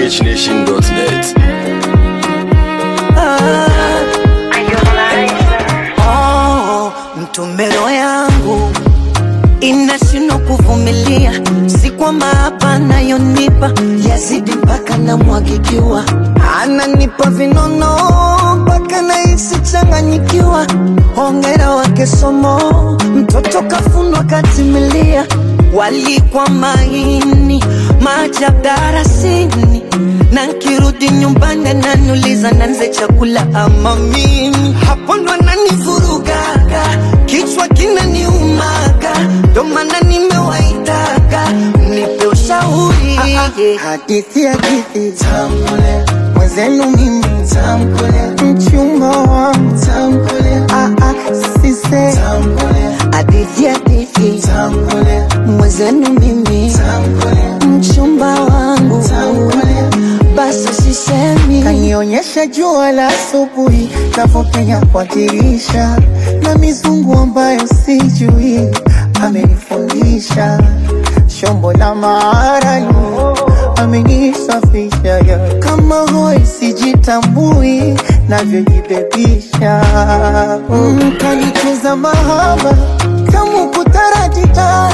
ghnation.net. Oh, mtumero yangu inashindwa kuvumilia, si kwamba hapa anayonipa yazidi mpaka namwagikiwa, ananipa vinono mpaka nahisi changanyikiwa. Hongera wake somo, mtoto kafunwa katimilia, walikwa maini maajabu darasini, na nkirudi nyumbani ananiuliza nanze chakula ama mimi, hapo ndo ananivurugaga, kichwa kinaniumaga, ndo maana nimewaitaga mnipe ushauri Hadithi hadithi tamkule mwenzenu mimi tamkule mchumba wangu tamkule ah ah sise tamkule hadithi hadithi tamkule mwenzenu mimi tamkule mchumba wangu tamkule basi sisemi kanionyesha jua la asubuhi navyopenya kwa dirisha na mizungu ambayo sijui amenifundisha shombo la maaralu amenisafisha ya kama hoi sijitambui navyojibebisha mm, kanicheza mahaba kamu kutaratita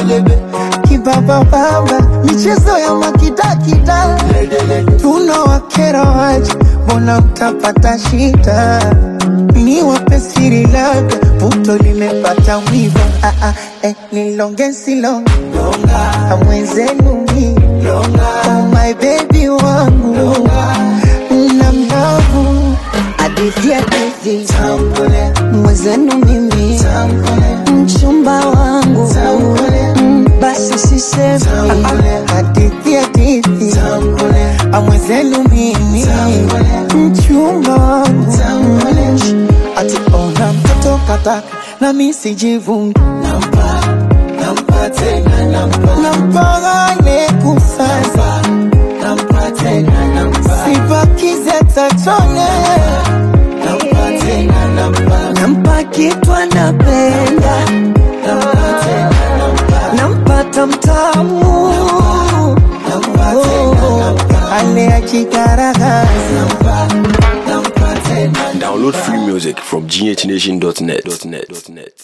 kibabababa michezo ya makidakida tunawakera waje mbona mtapata shida ni wape siri labda puto limepata mwiba ah, ah, eh, nilonge silonge amwenzenu mi oh my baby wangu na mlavu hadithi hadithi tambule mwenzenu mimi tambule mchumba wangu tambule Mm, basi sisemi tambule hadithi hadithi tambule amwenzenu mimi mchumba wangu ati ona mtoto kataka na mi sijivungi nampa nampa tena nampa nampagane kusasa nampa tena nampa sibakize tachone nampa tena nampa nampa kitu anapenda nampa tena nampa nampata mtamu nampa tena nampa ale achikaragaza nampa nampa tena Download free music from ghnation.net.